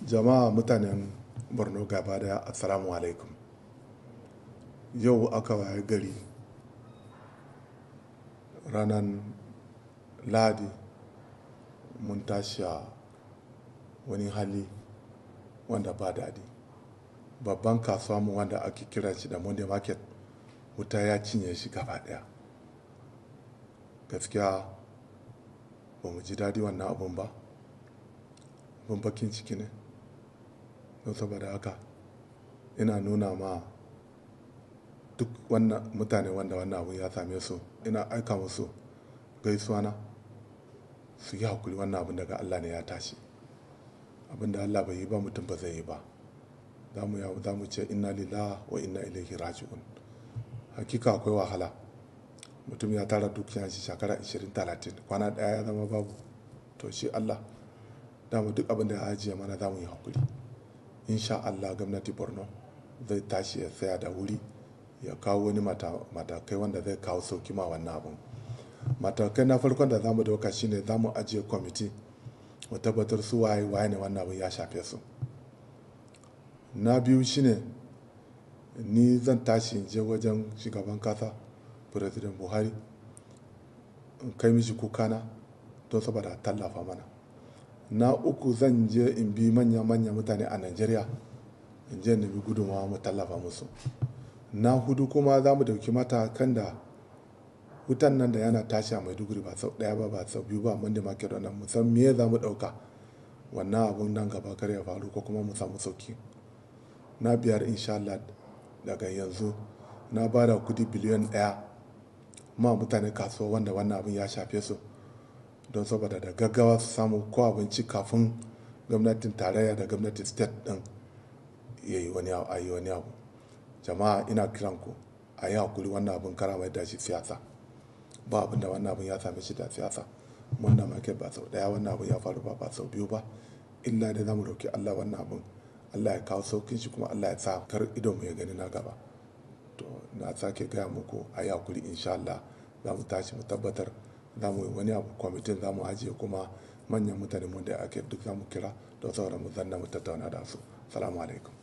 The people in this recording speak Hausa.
jama'a mutanen borno gaba daya assalamu alaikum yau aka waye gari ranar ladi mun tashi a wani hali wanda ba daɗi babban kasuwa mu wanda ake kira shi da monday market wuta ya cinye shi gaba daya gaskiya ba mu ji daɗi wannan abun ba abun bakin ciki ne don saboda haka ina nuna ma duk wannan mutane wanda wannan abun ya same su ina aika musu gaisuwa na su yi hakuri wannan abun daga allah ne ya tashi abin da allah bai yi ba mutum ba zai yi ba za mu ce inna lillahi wa inna ilaihi raji'un hakika akwai wahala mutum ya tara dukiya shi shekara 20-30 kwana daya ya zama babu to shi allah dama duk abin da ya ajiye mana za mu yi hakuri insha allah gwamnati borno zai tashi ya tsaya da wuri ya kawo wani matakai wanda zai kawo sauki ma wannan abin matakai na farkon da za mu dauka shine za mu ajiye kwamiti mu tabbatar su waye waye ne wannan abin ya shafe su na biyu shine ni zan tashi in je wajen shugaban kasa president buhari in kai mishi kukana don saboda tallafa mana na uku zan je in bi manya-manya mutane a nigeria in je nemi gudunmawa mu tallafa musu na hudu kuma za mu dauki matakan da wutan nan da yana tashi a maiduguri ba sau daya ba ba sau biyu ba mandi market wannan mu san me za mu dauka wannan abun nan gaba kar ya faru ko kuma mu samu sauki na biyar insha Allah daga yanzu na ba da kudi biliyan daya ma mutane kasuwa wanda wannan abin ya shafe su don saboda da gaggawa su samu ko abinci kafin gwamnatin tarayya da gwamnatin state din ya yi wani abu jama'a ina kiran ku a yi hakuri wannan abin kara mai da shi siyasa ba abin da wannan abin ya same shi da siyasa mun da market ba sau daya wannan abin ya faru ba ba sau biyu ba illa da zamu roki Allah wannan abin Allah ya kawo saukin shi kuma Allah ya sa kar idon mu ya gani na gaba to na sake gaya muku a yi hakuri insha Allah za mu tashi mu tabbatar za mu yi wani abu kwamitin za mu ajiye kuma manyan mutane mu da ake duk za mu kira don saboda mu zanna mu tattauna da su salamu alaikum